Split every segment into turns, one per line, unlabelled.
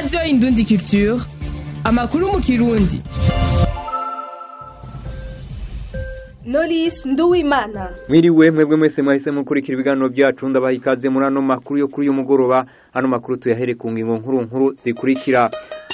radiyo indundi culture amakuru mu kirundi
Knowless Nduwimana
Mwiriwe mwebwe mwese mwahise mukurikira ibiganiro byacu ndabaha ikaze muri ano makuru yo kuri uyu mugoroba ano makuru tuyahere ku ngingo nkuru nkuru zikurikira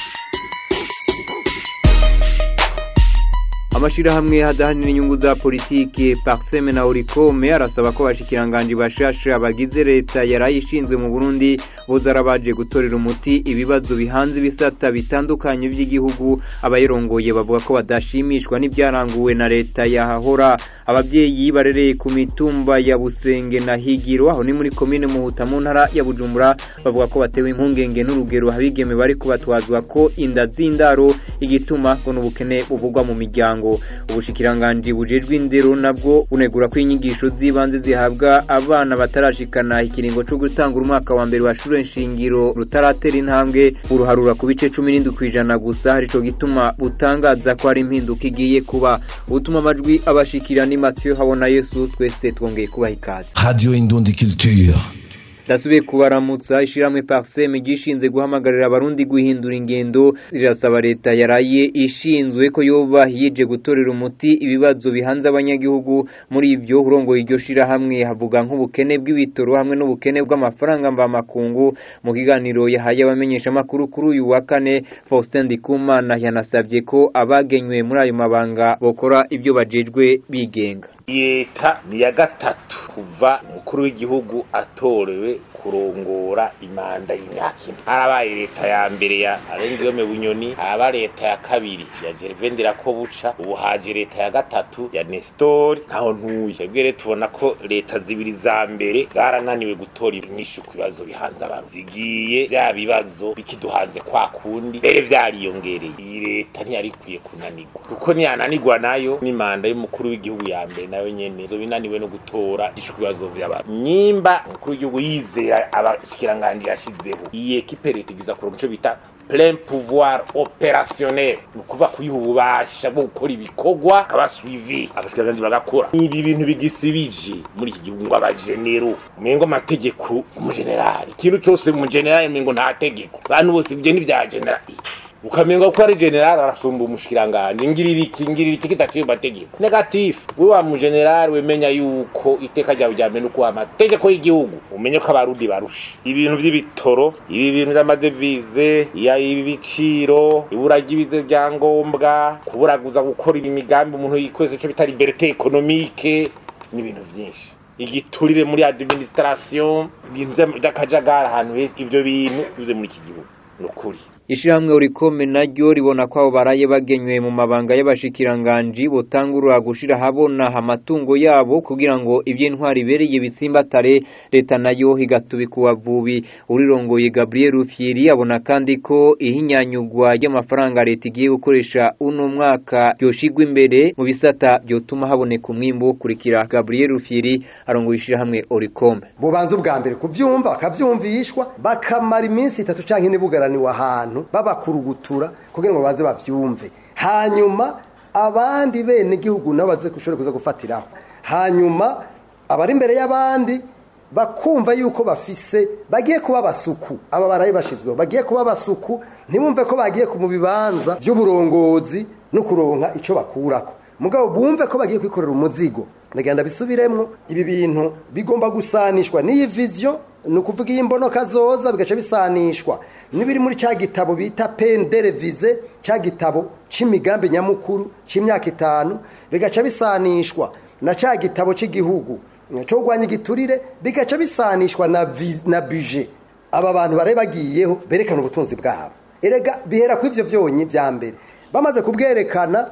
amashirahamwe hadahanira inyungu za politike Parseme na Orikome arasaba ko bashikiranganje bashasha abagize leta yarayishinzwe mu Burundi bozarabaje gutorera umuti ibibazo bihanze bisata bitandukanye by'igihugu abayirongoye bavuga ko badashimishwa n'ibyaranguwe na leta yahahora ababyeyi barereye ku mitumba ya Busenge na Higiro aho ni muri commune Muhuta mu ntara ya Bujumbura bavuga ko batewe impungenge n'urugero habigeme bari kubatwazwa ko inda z'indaro igituma ngo n'ubukene buvugwa mu miryango ubushikiranganji bujejwe indero nabwo bunegura ko inyigisho z'ibanze zihabwa abana batarashikana ikiringo cyo gutanga umwaka wa mbere wa shure nshingiro rutaratera intambwe uruharura ku bice cumi n'indwi kw'ijana gusa arico gituma butangaza ko hari impinduka igiye kuba ubutuma amajwi abashikira ni Mathieu Habona Yesu twese twongeye kubaha ikaze
Radio Indundi Culture.
Ndasubiye kubaramutsa ishiramwe Parseme gishinze guhamagarira abarundi guhindura ingendo rirasaba leta yaraye ishinzwe ko yoba yije gutorera umuti ibibazo bihanze abanyagihugu muri ivyo urongoye iryo shirahamwe havuga nk'ubukene bw'ibitoro hamwe n'ubukene bw'amafaranga mva makungu mu kiganiro yahaye abamenyesha makuru kuri uyu wa kane Faustin Ndikumana yanasabye ko abagenywe muri ayo mabanga bokora ibyo bajejwe bigenga
leta ni ya gatatu kuva umukuru w'igihugu atorewe kurongora imanda y'imyaka ine harabaye leta ya mbere ya arengiyome bunyoni haraba leta ya kabiri ya gervain ndirakobuca ubu haje leta ya gatatu ya nestori ntaho ntuye twebwe rero tubona ko leta zibiri za mbere zarananiwe gutora inyishu ku bibazo bihanze abantu zigiye vya bibazo bikiduhanze kwa kundi mbere vyariyongereye iyi leta ntiyari ikwiye kunanirwa kuko niyananirwa nayo n'imanda y'umukuru w'igihugu ya mbere nayo nyene zo binaniwe no gutora inyishu ku bibazo vy'abantu nyimba umukuru w'igihugu yizera abashikiranganji yashizeho iyi ekipe leta igiza kuronka ico bita plein pouvoir opérationnel ni ukuvuga kuyiha ububasha bwo gukora ibikorwa akaba suivi abashikiranganji bagakora ibi bintu bigisibije muri iki gihugu ngo abajenero mengo amategeko umujenerali ikintu cose mu generali mengo nta tegeko bantu bose ibyo ni vya generali ukamenga ko ari general arasumba umushikiranganje ngirira iki ngirira iki kitaciye mategeko negatif we wa mu general wemenya yuko iteka ryawe ryame no kuba amategeko y'igihugu umenye ko abarundi barusha ibintu vy'ibitoro ibi bintu vy'amadevize ya ibi biciro ibura ry'ibize bya ngombwa kuburaguza gukora imigambi umuntu yikwese cyo bitari liberté économique n'ibintu vyinshi igiturire muri administration ibintu by'akajagara ahantu henshi ibyo bintu bize muri iki gihugu nukuri
Ishirahamwe urikome naryo ribona ko abo baraye bagenywe mu mabanga y'abashikiranganji botangurura gushira habona amatungo yabo kugira ngo ivy'intwari ibereye bitsimbatare leta nayo igatubika ubavubi urirongoye Gabriel Rufyiri abona kandi ko ihinyanyugwa y'amafaranga leta igiye gukoresha uno mwaka yoshigwa imbere mu bisata byotuma haboneka umwimbo kurikira Gabriel Rufyiri arongoye ishirahamwe urikome
bubanza ubwa mbere kuvyumva bakavyumvishwa bakamara iminsi itatu canke ine bugaraniwe ahantu babakurugutura kugira ngo baze bavyumve hanyuma abandi bene gihugu nabo baze kushobora kuza gufatiraho hanyuma abari imbere y'abandi bakumva yuko bafise bagiye kuba basuku aba barayi bashizweho bagiye kuba basuku ntibumve ko bagiye ku mu bibanza by'uburongozi no kuronka ico bakurako mugabo bumve ko bagiye kwikorera umuzigo ndagenda bisubiremwo ibi bintu bigomba gusanishwa n'iyi vision ni ukuvuga iyi mbono kazoza bigaca bisanishwa n'ibiri muri cya gitabo bita penderevize cya gitabo c'imigambi nyamukuru c'imyaka itanu bigaca bisanishwa na cya gitabo cy'igihugu cyo kurwanya igiturire bigaca bisanishwa na, na buje aba bantu bari bagiyeho berekana ubutunzi bwabo erega bihera ku ivyo vyonyi vya mbere bamaze kubwerekana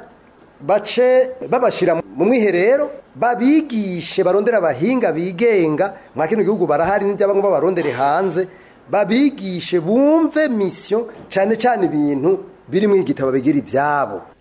bace babashira mu mwiherero babigishe barondera abahinga bigenga mwa kino gihugu barahari n'iby'abangwa babarondere hanze babigishe bumve mission cyane cyane ibintu biri mu igitabo bigira ibyabo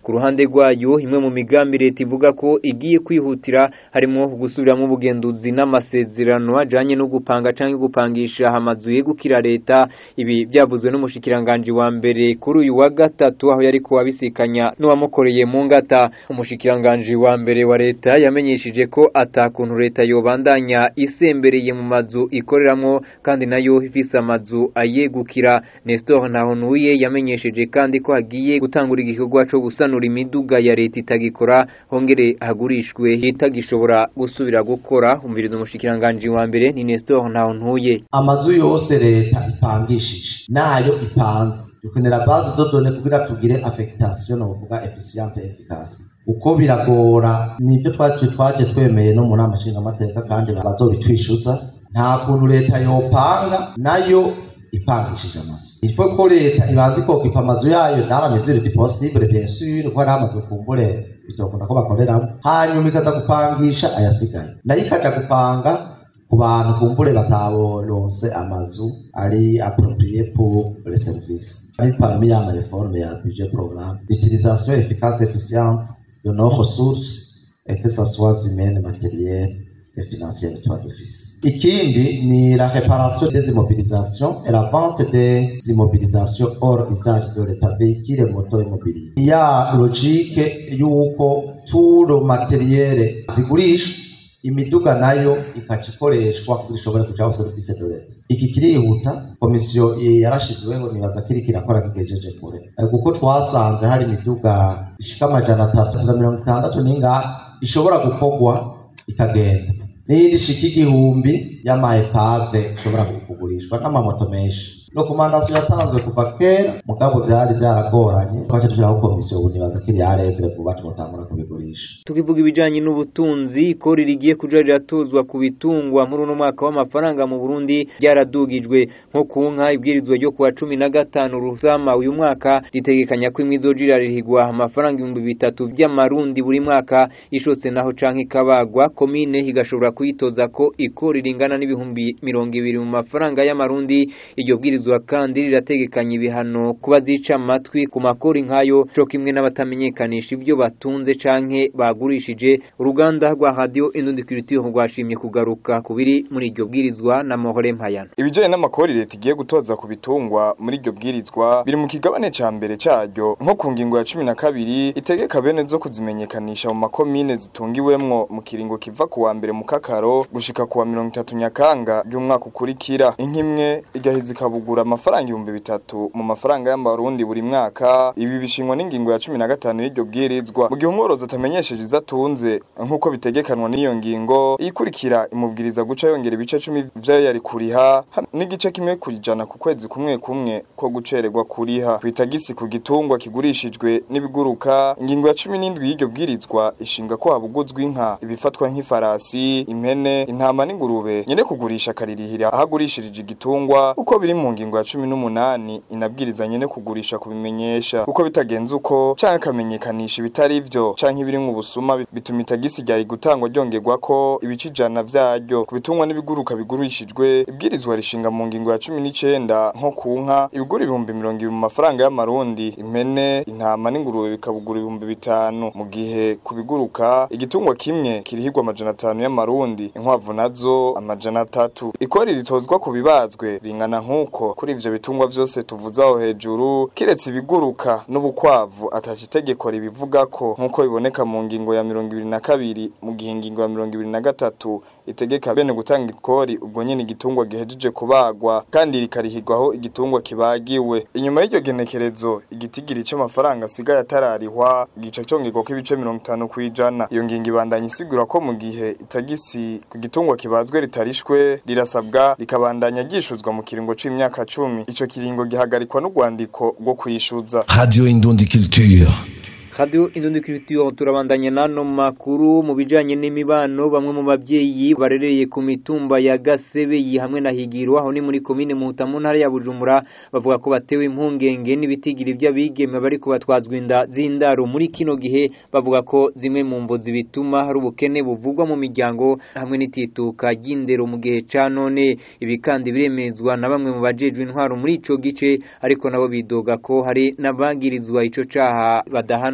ku ruhande rwayo imwe mu migambi leta ivuga ko igiye kwihutira harimo gusubiramo ubugenduzi n'amasezerano ajanye no gupanga canke gupangisha amazu yegukira leta ibi byavuzwe n'umushikiranganje wa mbere kuri uyu wa gatatu aho yari ko abisikanya n'uwamukoreye mu ngata umushikiranganje wa mbere wa leta yamenyesheje ko atakuntu leta yobandanya isembereye mu mazu ikoreramwo kandi nayo ifise amazu ayegukira Nestor Ntahonuye yamenyesheje kandi ko hagiye gutangura igikorwa co gusanura imiduga ya leta itagikora hongere hagurishwe itagishobora gusubira gukora umviriza umushikiranganje wa mbere ni Nestor Ntahonuye
amazu yose leta ipangishije nayo ipanze dukenera base de données kugira tugire affectation no kuvuga efficiente efficace uko biragora nibyo twaje twaje twemeye no mu nama nshingamateka kandi bazobitwishuza nta kuntu leta yopanga nayo ipangishije amazu ifo ko leta ibanza ikokipa amazu yayo dans la mesure du possible bien sûr ko hari amazu kumbure bitokunda ko bakoreramo hanyuma ikaza gupangisha ayasigaye nayo ikaja gupanga ku bantu kumbure bataboronse amazu ari approprié pour les services ari parmi ya réforme ya budget programme l'utilisation efficace efficiente de nos ressources et que ça soit humaine matérielle et financière de d'office. Ikindi ni la réparation des immobilisations et la vente des immobilisations hors usage de l'état véhicule moto immobilier. Il y a logique yuko tout le matériel zigurishwa imiduga nayo ikaca ikoreshwa kugira ishobore kujaho serivisi de leta iki kirihuta komisiyo yarashizweho nibaza kiri kirakora kigejeje kure kuko twasanze hari imiduga ishika amajana atatu na mirongo itandatu n'ingahe ishobora gukorwa ikagenda n'iyindi ishika igihumbi y'amaepave ishobora kugurishwa n'amamoto menshi dokumandasiyo yatanzwe kuva kera mugabo byari byaragoranye twaje dushiraho komisiyo ubu nibaza ko iri yarevure vuba twotangura kubigurisha
tukivuga ibijanye n'ubutunzi ikori rigiye kuja riratozwa ku bitungwa muri uno mwaka w'amafaranga mu Burundi ryaradugijwe nko ku nka ibwirizwa ryo kuwa cumi na gatanu rusama uyu mwaka ritegekanya ko imwe izojira ririhigwa amafaranga ibihumbi bitatu by'amarundi buri mwaka ishotse naho canke ikabagwa komine igashobora kuyitoza ko ikori ringana n'ibihumbi mirongo ibiri mu mafaranga y'amarundi iryo bwirizwa kandi rirategekanya ibihano kuba zica amatwi ku makori nk'ayo co kimwe n'abatamenyekanisha ibyo batunze canke bagurishije uruganda rwa radio Indundi Culture rwashimye kugaruka kubiri muri iryo bwirizwa na Mohore Mpayana
ibijanye n'amakori leta igiye gutoza ku bitungwa muri iryo bwirizwa biri mu kigabane ca mbere caryo nko ku ngingo ya cumi na kabiri itegeka bene zo kuzimenyekanisha mu makomine zitungiwemwo mu kiringo kiva ku wa mbere mu kakaro gushika ku wa mirongo itatu nyakanga ry'umwaka ukurikira inkimwe igahiza ikabugura amafaranga ibihumbi bitatu mu mafaranga y'amarundi buri mwaka ibi bishingwa n'ingingo ya cumi na gatanu y'iryo bwirizwa mu gihe umworozi atamenyesheje izo atunze nk'uko bitegekanwa n'iyo ngingo iyikurikira imubwiriza guca yongera ibice cumi vyayo yari kuriha n'igice kimwe kujana ku kwezi kumwe kumwe ko gucererwa kuriha kwitagisi ku gitungwa kigurishijwe n'ibiguruka ingingo ya cumi n'indwi y'iryo bwirizwa ishinga ko habuguzwa inka ibifatwa nk'ifarasi impene intama n'ingurube nyene kugurisha akaririhira ahagurishirije igitungwa uko biri mu ngingo ya cumi n'umunani inabwiriza nyene kugurisha kubimenyesha uko bitagenze uko canke akamenyekanisha ibitari ivyo canke ibiri mu busuma bituma itagisi ryari gutangwa ryongerwa ko ibice ijana vyaryo ku bitungwa n'ibiguruka bigurishijwe ibwirizwa rishinga mu ngingo ya cumi n'icenda nko ku nka ibigura ibihumbi mirongo ibiri mu mafaranga y'amarundi impene intama n'ingurube bikabugura ibihumbi bitanu mu gihe ku biguruka igitungwa kimwe kirihirwa amajana atanu y'amarundi inkwavu nazo amajana atatu ikori ritozwa ku bibazwe ringana nk'uko kuri ivyo bitungwa vyose tuvuze aho hejuru kiretse ibiguruka n'ubukwavu ataca itegeko ribivuga ko nk'uko biboneka mu ngingo ya mirongo ibiri na kabiri mu gihe ingingo ya mirongo ibiri na gatatu itegeka bene gutanga ikori ubwo nyene igitungwa gihejeje kubagwa kandi rikarihirwaho igitungwa kibagiwe inyuma y'iryo genekerezo igitigiri c'amafaranga asigaye atararihwa gica congerwako ibice mirongo itanu kw'ijana iyo ngingo ibandanya isigura ko mu gihe itagisi ku gitungwa kibazwe ritarishwe rirasabwa rikabandanya ryishuzwa mu kiringo c'imyaka cumi ico kiringo gihagarikwa n'urwandiko rwo kwishuza
Radio Indundi Culture.
Radio Indundi Culture turabandanya nano makuru mu bijanye n'imibano bamwe mu bavyeyi barereye ku mitumba ya Gasebeyi hamwe na Higiro aho ni muri komine Muhuta mu ntara ya Bujumbura bavuga ko batewe impungenge n'ibitigiri by'abigeme bari kubatwazwa inda z'indaro muri kino gihe bavuga ko zimwe mu mvo zibituma hari ubukene buvugwa mu miryango hamwe n'itituka ry'indero mu gihe ca none ibi kandi biremezwa na bamwe mu bajejwe intwaro muri ico gice ariko nabo bidoga ko hari n'abagirizwa ico caha badahanwa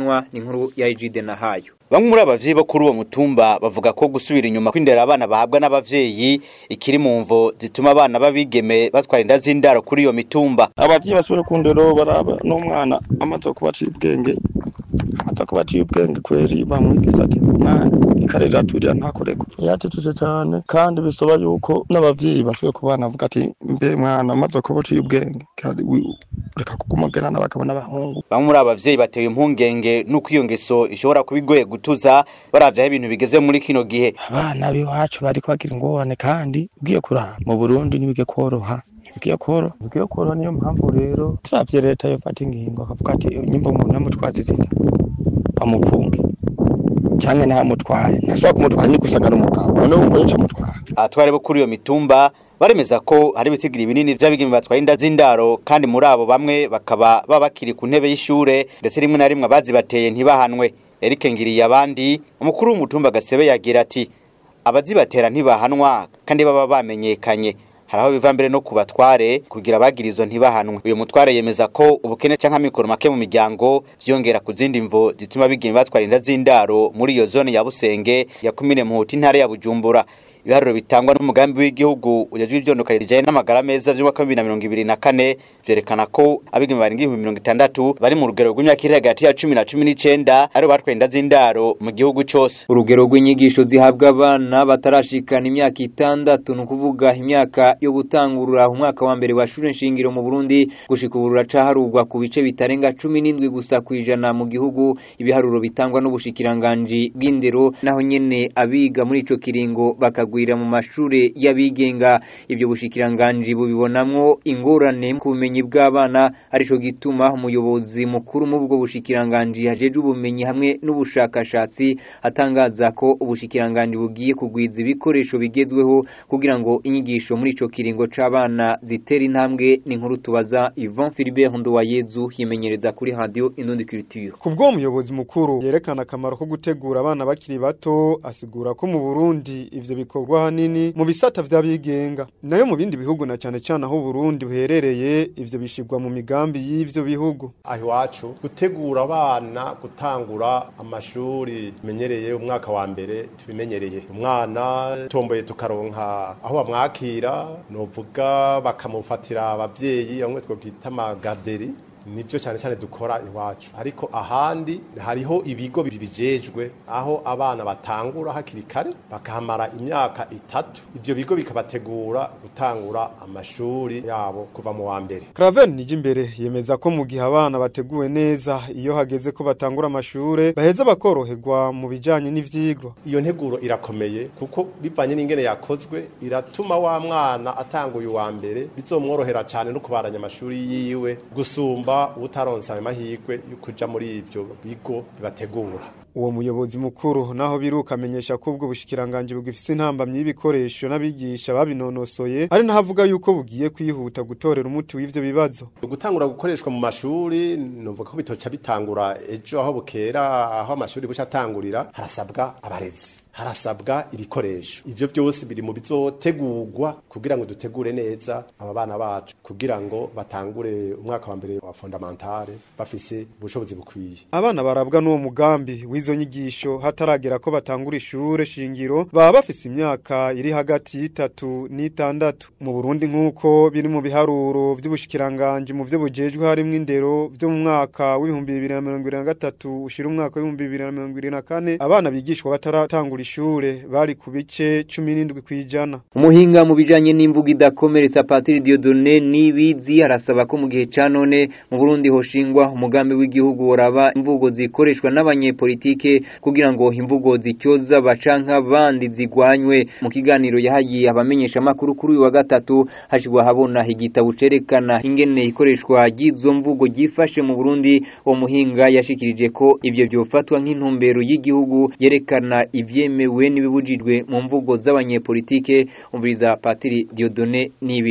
ntibahanwa ni inkuru ya Ejide Nahayo
Bamwe muri abavyeyi bo kuri uwo mutumba bavuga ko gusubira inyuma kwindera abana bahabwa n'abavyeyi ikiri mu mvo zituma abana babigeme batwara inda z'indaro kuri iyo mitumba.
abavyeyi basubire ku ndero baraba n'umwana amaze kuba aciye ubwenge amaze kuba aciye ubwenge kweri bamwigiza ati mwana ikarera turira ntakoreko yatituje cyane kandi bisaba yuko n'abavyeyi basubire ku bana bavuga ati mbe mwana amaze kuba aciye ubwenge kandi wi- reka kugumagana n'abagabo n'abahungu
Bamwe muri abavyeyi batewe impungenge nuko iyo ngeso ishobora kuba igoye gutuza baravye aho ibintu bigeze muri kino gihe.
abana b'iwacu bari kwagira ingorane kandi ugiye kuraba mu burundi ntibige koroha ntibigiye koroha ntibigiye koroha niyo mpamvu rero turavye leta yofata ingingo akavuga ati nyimba umuntu yamutwaza izina bamufunge canke ntamutware ntashobora kumutwara ni gusanga n'umugabo none wumva yica amutwara
Abatware bo kuri iyo mitumba baremeza ko hari ibitigiri binini vy'abigeme batwara inda z'indaro kandi muri abo bamwe bakaba baba bakiri ku ntebe y'ishure ndetse rimwe na rimwe abazibateye ntibahanwe. Eric Ngiriye abandi umukuru w'umutumba Gasebe yagira ati abazibatera ntibahanwa kandi baba bamenyekanye hari aho biva mbere no ku batware kugira abagirizo ntibahanwe uyu mutware yemeza ko ubukene canke amikoro make mu miryango vyongera ku zindi mvo zituma abigeme batwara inda z'indaro muri iyo zone ya Busenge ya kumine Muhuta intara ya Bujumbura ibiharuro bitangwa n'umugambi w'igihugu ujejwe ivyondoka rijanye n'amagara meza vy'umwaka wa 2024 vyerekana ko abigeme barenga ibihumbi mirongo itandatu bari mu rugero rw'imyaka iri hagati ya cumi na cumi n'icenda aribo batwaye inda z'indaro mu gihugu cose
urugero rw'inyigisho zihabwa abana batarashikana imyaka itandatu ni ukuvuga imyaka yo gutangurura umwaka wa mbere wa shure nshingiro mu Burundi gushika ubu ruracaharurwa ku bice bitarenga cumi n'indwi gusa ku ijana mu gihugu ibiharuro bitangwa n'ubushikiranganji bw'indero naho nyene abiga muri ico kiringo bakagwira mu mashure y'abigenga ibyo bushikiranganji bubibonamwo ingorane ku bumenyi bw'abana arico gituma umuyobozi mukuru mu bwo bushikiranganji hajejwe ubumenyi hamwe n'ubushakashatsi atangaza ko ubushikiranganji bugiye kugwiza ibikoresho bigezweho kugira ngo inyigisho muri ico kiringo c'abana zitera intambwe ni inkuru tubaza Yvon Philibert Nduwayezu yimenyereza kuri radio Indundi Culture
Kubwo umuyobozi mukuru yerekana akamaro ko gutegura abana bakiri bato asigura ko mu Burundi ivyo bikorwa hanini mu bisata vy'abigenga nayo mu bindi bihugu na cane cane aho Burundi buherereye ivyo bishirwa mu migambi y'ivyo bihugu
aho iwacu gutegura abana gutangura amashuri menyereye umwaka wa mbere tubimenyereye umwana tomboye tukaronka aho bamwakira novuga bakamufatira abavyeyi bamwe twokwita amagaderi nibyo cyane cyane dukora iwacu ariko ahandi hariho ibigo bibijejwe aho abana batangura hakiri kare bakahamara imyaka itatu ibyo bigo bikabategura gutangura amashuri yabo kuva mu wa mbere
Craven nije imbere yemeza ko mu gihe abana bateguwe neza iyo hageze ko batangura amashure baheza bakoroherwa mu bijanye n'ivyigwa
iyo nteguro irakomeye kuko bivanye n'ingene yakozwe iratuma wa mwana atanguye uwa mbere bizomworohera cyane no kubaranya amashuri yiwe gusumba utaronsa ayo mahirwe yo kuja muri ivyo bigo bibategura
uwo muyobozi mukuru naho biruka amenyesha ko ubwo bushikiranganje bugifise intambamyi y'ibikoresho n'abigisha babinonosoye ari naho avuga yuko bugiye kwihuta gutorera umuti w'ivyo bibazo
gutangura gukoreshwa mu mashuri numvuga ko bitoca bitangura ejo aho bukera aho amashuri buca atangurira harasabwa abarezi harasabwa ibikoresho ivyo byose biri mu bizotegurwa kugira ngo dutegure neza aba bana bacu kugira ngo batangure umwaka wa mbere wa fondamentale bafise ubushobozi bukwiye
abana barabwa n'uwo mugambi w'izo nyigisho hataragera ko batangura ishure shingiro baba bafise imyaka iri hagati y'itatu n'itandatu mu Burundi nk'uko biri mu biharuro vy'ubushikiranganje mu vyo bujejwe harimwo indero vyo mu mwaka w'ibihumbi bibiri na mirongo ibiri na gatatu ushira umwaka w'ibihumbi bibiri na mirongo ibiri na kane abana bigishwa bataratangura ishure bari ku bice cumi n'indwi kw'ijana
umuhinga mu bijanye n'imvugo idakomeretsa Patiri Dieudonné Nibizi arasaba ko mu gihe ca none mu Burundi hoshingwa umugambi w'igihugu woraba imvugo zikoreshwa n'abanyepolitike kugira ngo imvugo zicyoza bacanka abandi zigwanywe mu kiganiro yahagiye abamenyesha makuru kuri uyu wa gatatu hashigwa habona igitabo cerekana ingene ikoreshwa ry'izo mvugo gifashe mu Burundi uwo muhinga yashikirije ko ivyo byofatwa nk'intumbero y'igihugu yerekana ivyemewe n'ibibujijwe mu mvugo z'abanyepolitike umviriza Patiri Dieudonné Nibizi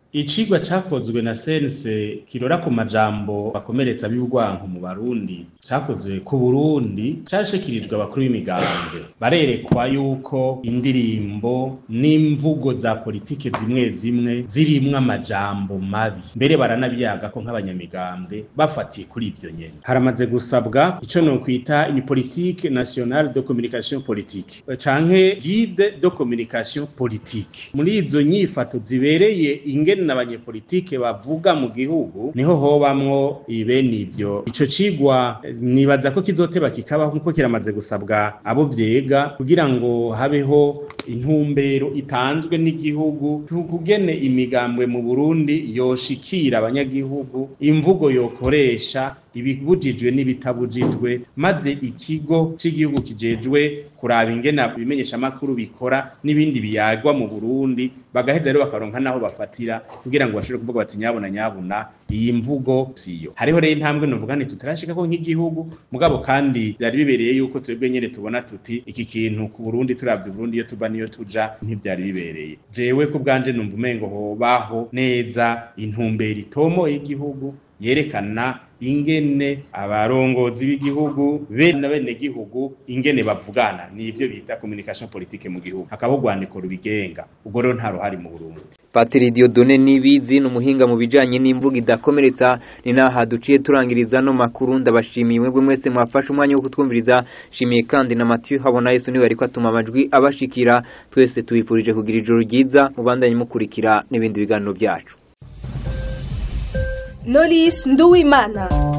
icigwa cakozwe na sense kirora ku majambo bakomeretsa b'ubwanko mu barundi cakozwe ku burundi cashikirijwe abakuru b'imigambwe barerekwa yuko indirimbo n'imvugo za politike zimwe zimwe zirimwo amajambo mabi mbere baranabyaga ko nk'abanyamigambwe bafatiye kuri ivyo nyene haramaze gusabwa ico nokwita une politique nationale de communication politique canke guide de communication politique muri izo nyifato zibereye ingene n'abanyepolitike bavuga mu gihugu niho hobamwo ibene ivyo ico cigwa nibaza ko kizoteba kikabaho nkuko kiramaze gusabwa abo vyega kugira ngo habeho intumbero itanzwe n'igihugu kugene imigambwe mu Burundi yoshikira abanyagihugu imvugo yokoresha ibibujijwe n'ibitabujijwe maze ikigo cy'igihugu kijejwe kuraba ingena ibimenyesha makuru bikora n'ibindi biyagwa mu Burundi bagaheza rero bakaronka naho bafatira kugira ngo bashobore kuvuga bati nyabona nyabona iyi mvugo siyo hariho rero intambwe novuga nti tutarashika ko nk'igihugu mugabo kandi byari bibereye yuko twebwe nyene tubona tuti iki kintu ku Burundi turavye Burundi iyo tuba niyo tuja ntivyari bibereye jewe ku bwanje numva umengo hobaho neza intumbero itomo y'igihugu yerekana ingene abarongozi b'igihugu be na bene gihugu ingene bavugana nivyo bita communication politique mu gihugu hakaba urwandiko rubigenga ubwo rero nta ruhari mu Burundi
Patiri Diodone Nibizi n'umuhinga mu bijanye n'imvugo idakomeretsa ni naha duciye turangiriza no makuru ndabashimiye mwebwe mwese mwafashe umwanya wo kutwumviriza shimiye kandi na Mathieu habona Yesu niwe ariko atuma amajwi abashikira twese tubifurije kugira ijoro ryiza mubandanye mukurikira n'ibindi biganiro byacu
Knowless Nduwimana